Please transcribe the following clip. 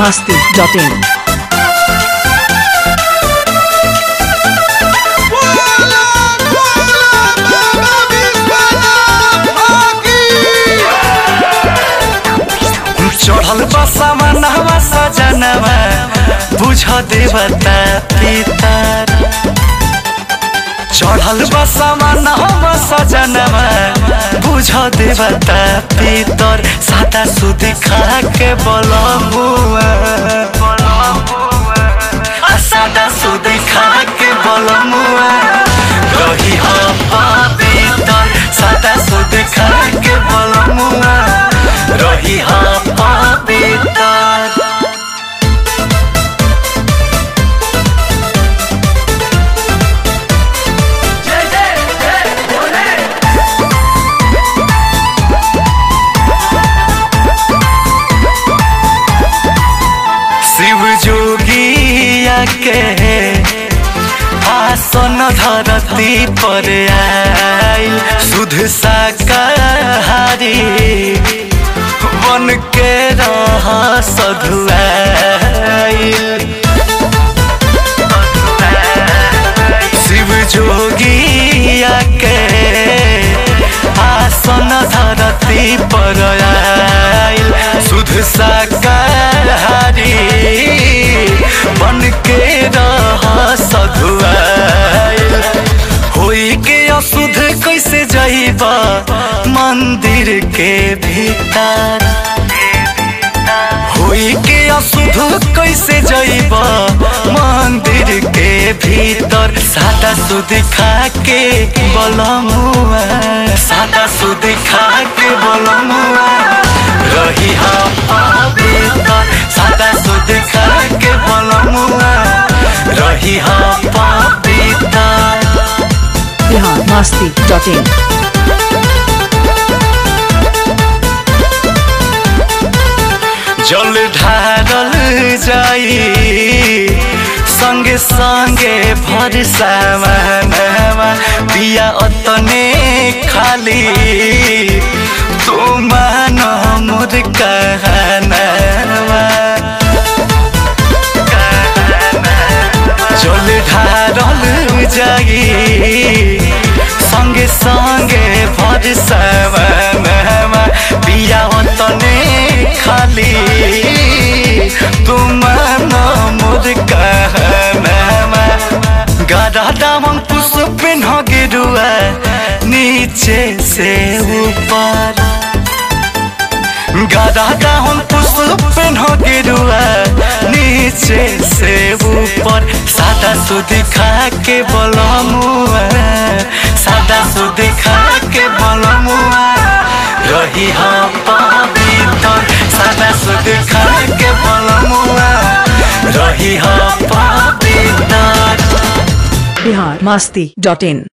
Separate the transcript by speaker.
Speaker 1: masti.in.
Speaker 2: चढ़ल बसवा नहवा सजनवा बुझ देवता पितर चढ़ल बसवा नहवा सजनवा बुझ देवता पितर सादा सुदी खा के बलमुआ आ सादा सुदी खा के बलमुआ रही हो पवित्र सादा सुदी खा के बलमुआ रही हो पवित्र शिव जोगिया के आसन धरती पर आइल सुध शाकाहारी बन के रह सधुआइल शिव जोगिया के आसन धरती पर आइल सुध शाकाहारी बन के रह सधुआइल होई के अशुद्ध कैसे जइबा मंदिर के भीतर होई के अशुद्ध कैसे जइबा मंदिर के भीतर सादा सुध खा के बलमुआ सादा सुध खा के बलमुआ रही हा पवित्र सादा सुध खा के बलमुआ रही हा पवित्र
Speaker 1: Bihar masti.in.
Speaker 2: जल ढारल जाई संगे संगे भर सामानवा पिया अतने खाली तू मान मोर कहनावा जल ढारल जाई संगे संगे भर सामानवा पिया अतने खाली तुम मोर कहनामा गदा दामन पुष्प न गिरुआ नीचे से ऊपर गदा दामन पुष्प न गिरुआ नीचे से ऊपर सादा सुध खा के बलमुआ सादा सुध खा के बलमुआ रही हम पवित्र सादा सुध खा के बलमुआ रही हम पवित्र
Speaker 1: Bihar masti.in.